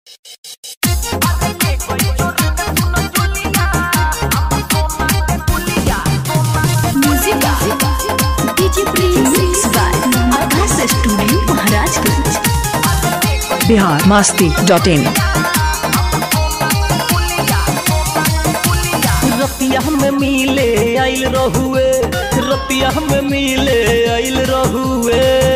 studio Maharajganj Bihar Masti dot in रतिया में मिले आइल रहुए रतिया में मिले आइल रहुए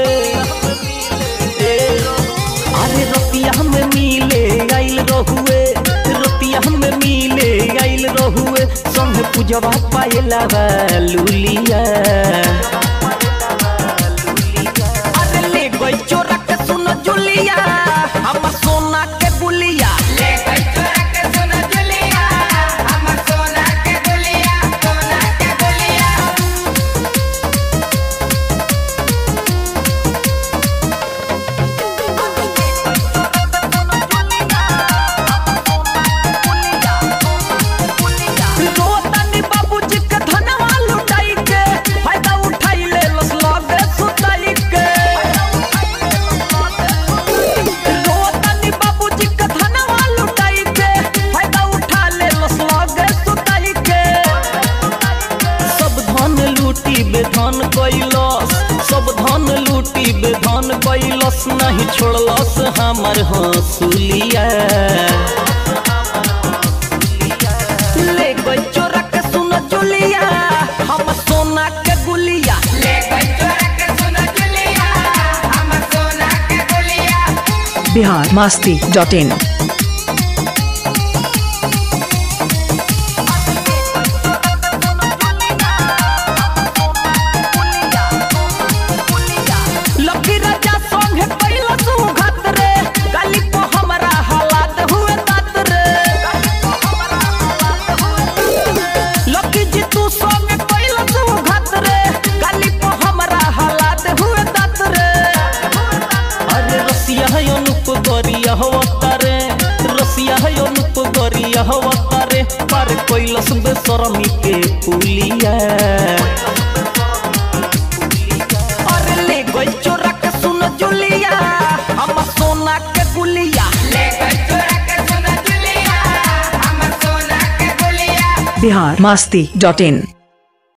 ए, अरे रतिया में मिले आइल रहुए रतिया में मिले आइल रहुए संग पूजवा पायला लुलिया अरे ले गई चोरा के सुन जुलिया हम सोना के बुलिया रोतनी बाबूजी के धनवा लुटाई के फायदा उठाई ले लस लगे सुताई के रोतनी बाबूजी के धनवा लुटाई के फायदा उठा ले लस लगे सुताई के सब धन लूटी बेधन कैलस सब धन लूटी बेधन कैलस नहीं छोड़लस हमर हंसुलिया ले गई चोरा के सुन जुलिया हम सोना के गुलिया Bihar Masti dot in Lucky Raja संगे पहिला सुघत रे गाली को हमरा हालात हुए तात रे लकी जी तू संगे पहिला सुघत रे गाली को हमरा हालात हुए तात रे अरे रसिया है अनुप गरिया हवतारे रसिया है अनुप गरिया हवतारे पर कैलस बेसरमी के पुलिया अरे ले गई चोरा के सुन जुलिया हम सोना के गुलिया बिहार मास्ती डॉट इन